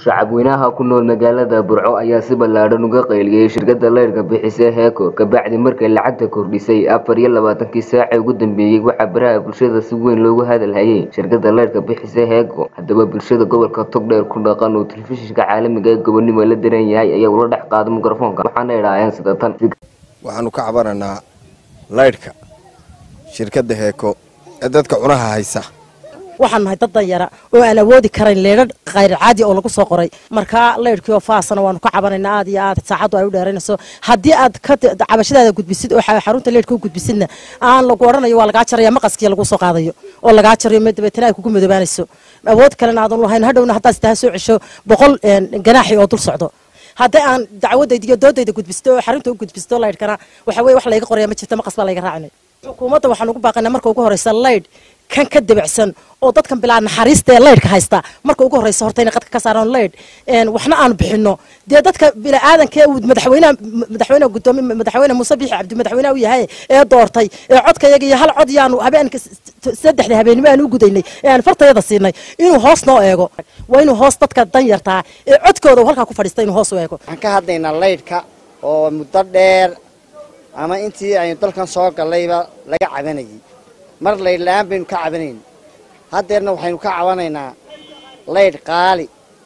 shacabweynaha ku nool magaalada burco ayaa si ballaadhan uga qayliyey shirkadda leyrka bixisay heeko kabacdi markay lacagta kordhisay afar iyo labaatankii saace ugu dambeeyey waxaa baraha bulshada si weyn loogu hadalhayay shirkadda leyrka bixisay heeko haddaba bulshada gobolka togdheer ku dhaqan uu telefishinka caalamiga ee gobonimo la daran yahay ayaa ula dhex qaaday mikrofoonka waxaana idhaaheen sida tan waxaanu ka cabananaa laydhka shirkadda heeko ee dadka cunaha haysa waxaan nahay dad danyara oo aan awoodi karayn leedhadh khayr caadi oo lagu soo qoray markaa leydhkii oo faasana waanu ka cabanaynaa aad iyo aad saacaddu ay u dheeraynayso haddii aad ka cabashadaada gudbisid oo xarunta leydhka u gudbisidna aan lagu odhanayo waa lagaa jaraya maqaskii lagu soo qaadayo oo lagaa jarayo dabeetana ay kugu madoobaanayso awood kalena aadan lahayn hadhowna haddaad sitaa soo cesho boqol ganaaxi oo dul socdo haddii aan dacwadayda iyo doodayda gudbisto oo xarunta u gudbisto laydhkana waxa weye wax layga qoraya ma jirto maqas baa layga raacinay xukuumadda waxaan ugu baaqaynaa marka ugu horeysa laydh kan ka debacsan oo dadkan bilaa naxariista ee laydhka haysta marka ugu horeysa horta inay qadka ka saaraan laydh waxna aanu bixino dee dadka bila'aadanka ee madaxweynaha madaxweynaha gudoomi madaxweyne muuse biixi cabdi madaxweynaha u yahay ee doortay ee codkayaga iyo hal cod yaanu habeenka saddexda habeenimo aan u gudaynay ee aan fartayada siinay inuu hoos noo eego waa inuu hoos dadka dan yartaa ee codkooda uu halkaa ku fadhiista inuu hoos u eego waxaan ka hadlaynaa laydhka oo muddo dheer ama intii aynu dalkan soo gallayba laga cabanayay mar laydh la-aan baynu ka cabanayn haddeerna waxaynu ka cabanaynaa laydh qaali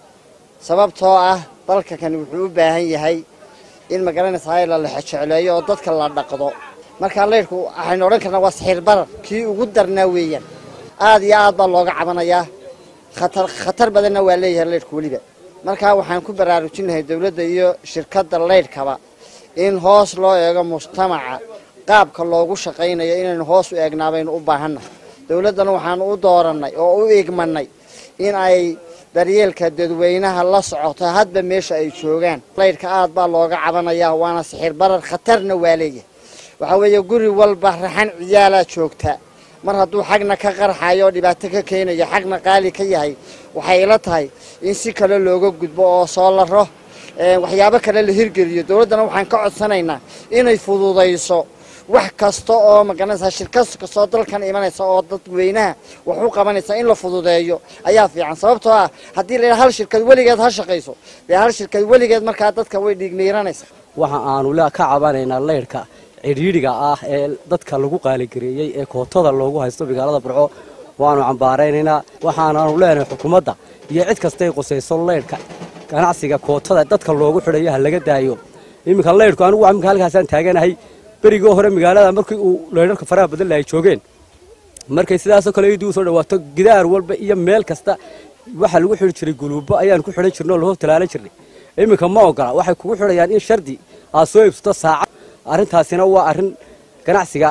sababtoo ah dalka kan wuxuu u baahan yahay in magaranaysaa la lexejecleeyo oo dadka la dhaqdo markaa laydhku waxaynu odhan karnaa waa sixiir barar kii ugu darnaa weeyaan aad iyo aad baa looga cabanayaa khatar khatar badanna waa leeyahay laydhku weliba markaa waxaan ku baraarujinahay dowladda iyo shirkadda laydhkaba in hoos loo eego mujtamaca qaabka loogu shaqaynayo inaynu hoos u eegnaa baynu u baahannahay dowladdana waxaanu u doorannay oo u igmanay in ay daryeelka dadweynaha la socoto hadba meesha ay joogaan laydhka aad baa looga cabanayaa waana sixir barar khatarna waa leeyahay waxaa weeye guri walba raxan ciyaalaa joogta mar hadduu xagna ka qarxayo oo dhibaato ka keenayo xagna qaali ka yahay waxay ila tahay in si kale looga gudbo oo soo laro waxyaabo kale la hirgeliyo dowladdana waxaan ka codsanaynaa inay fududayso wax kasta oo magaranaysaa shirkad kastoo dalkan imanaysa oo dadweynaha wax u qabanaysa in la fududeeyo ayaa fiican sababtoo ah haddii la yidhaha hal shirkad weligeed ha shaqayso dee hal shirkad weligeed markaa dadka way dhiigniiranaysa waxa aanu ka cabanaynaa laydhka cidhiidhiga ah ee dadka lagu qaaligareeyey ee kootada loogu haysto magaalada burco waanu cambaaraynaynaa waxaanaanu leenahay xukuumadda iyo cid kastay qusayso laydhka ganacsiga kootada dadka loogu xidhayo ha laga daayo iminka laydhku anigu iminka halkaasaan taaganahay berigii hore magaalada markii uu laydharka faraha badan lahay joogeen markay sidaasoo kale idii usoo dhawaato gidaar walba iyo meel kasta waxaa lagu xidhi jiray guluubo ayaan ku xidhan jirnay oo lahor talaalan jirnay iminka ma ogola waxay kugu xidhayaan in shardi aad soo iibsato saacad arrintaasina waa arrin ganacsiga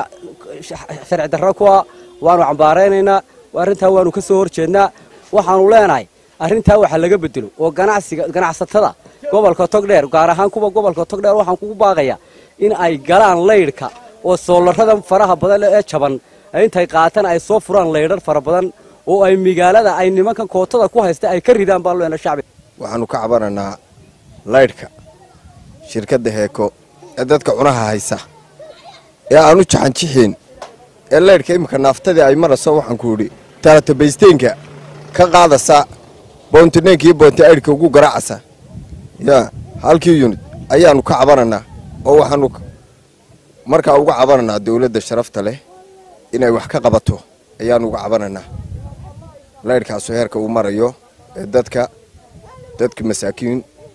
sharci darro kuwa waanu cambaaraynaynaa arrintaa waanu ka soo horjeednaa waxaanu leenahay arrintaa waxa laga bedelo oo ganacsiga ganacsatada gobolka togdheer gaar ahaan kuwa gobolka togdheer waxaan kugu baaqayaa in ay galaan laydhka oo soolarada faraha badan ee jaban intay qaataan ay soo furaan laydhar fara badan oo ay magaalada ay nimankan kootada ku haysta ay ka ridaan baan leena shacbi waxaanu ka cabananaa laydhka shirkadda heeko ee dadka cunaha haysa ee aanu jaxanjixiin ee laydhka iminka naaftadii ay marayso waxaan ku idhi taaratabaysteenka ka qaadasa boontineenka iyo boonti aydhka ugu garaacasa yaa halkii yunid ayaanu ka cabananaa oo waxaanu markaa uga cabananaa dowladda sharafta leh inay wax ka qabato ayaanu uga cabananaa laydhkaasu heerka uu marayo ee dadka dadka masaakiin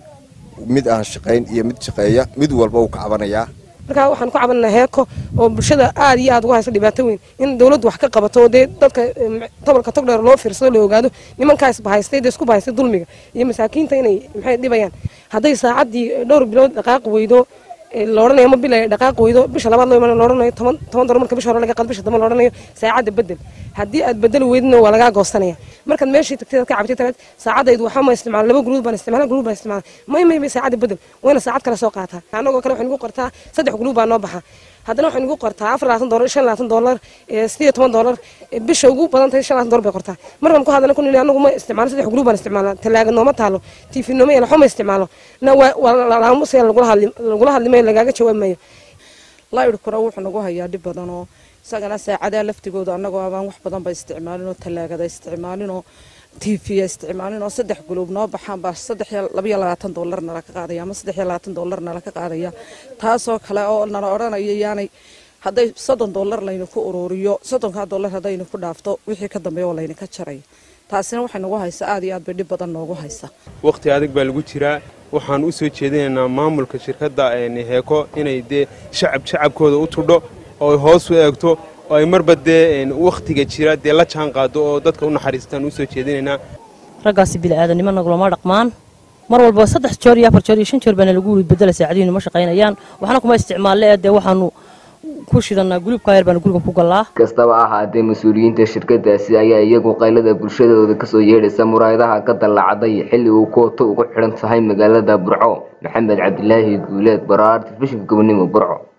mid aan shaqayn iyo mid shaqeeya mid walba uu ka cabanayaa markaa waxaan ku cabananaa heeko oo bulshada aad iyo aad uga haysta dhibaato weyn in dowladdu wax ka qabato oo dee dadka gobolka togdheer loo fiirsado la ogaado nimankaa isbahaystay dee isku bahaystay dulmiga iyo masaakiinta inay maxay dhibayaan hadday saacaddii dhowr bilood dhaqaaqi weydo loodhanayo ma bila dhaqaaq weydo bisha labaad loo iman loodhanayo toban toban dolar marka bisha hore laga qaado bisha dambe loodhanayo saacadda bedel haddii aad bedeli weydina waa lagaa goosanaya markaad meeshii tagtay aad ka cabtay talaad saacadaydu waxaa ma isticmaala laba guluud baan isticmaala guluud baan isticmaala may may may saacadda bedel wayna saacad kale soo qaataa annagoo kale waxay nagu qortaa saddex guluud baa noo baxa haddana waxay nagu qortaa afar labaatan dolar shan labaatan dolar sideed toban dolar bisha ugu badan tahay shan labaatan dolar bay qortaa markaan ku hadlana kun anagu ma isticmaalo saddex guluud baan isticmaalaa talaaga nooma taalo tiifi nooma yeela xoma isticmaalo na waa laamusa lagula hadli lagula hadlimayo lagaaga jawaabi laydhkuna wuxuu nagu hayaa dhib badan oo isagana saacadaha laftigooda annagoo abaan wax badan ba isticmaalin oo talaagada isticmaalin oo t v isticmaalin oo saddex guluub noo baxaan baa saddex labayo labaatan dollar nala ka qaadaya ama saddex iyo labaatan dollar nala ka qaadaya taasoo kale oo nala odhanayo yaanay hadday soddon dollar layna ku ururiyo soddonkaa dollar haddayna ku dhaafto wixii ka dambeeya oo layna ka jaray taasina waxay nagu haysaa aad iyo aad bay dhib badan noogu haysa waqti adag baa lagu jiraa waxaan u soo jeedinaynaa maamulka shirkadda heeko inay dee shacab shacabkooda u tudho oo ay hoos u eegto oo ay marba dee wakhtiga jira dee la jaan qaado oo dadka u naxariistaan u soo jeedinaynaa raggaasi bili-aadanimo nagulama dhaqmaan mar walba saddex joor iyo afar joor iyo shan joor baana lagu wili bedela saacadihiinu ma shaqaynayaan waxna kuma isticmaalle ee dee waxaanu ku shidanaa gulubka yar baana guriga ku gallaa kastaba ahaatee mas-uuliyiinta shirkadaasi ayaa iyagu qaylada bulshadooda kasoo yeedhaysa muraayadaha ka dallacday xilli uu kooto ugu xidhan tahay magaalada burco maxamed cabdilaahi guuleed baraar telefishinka gobonimo burco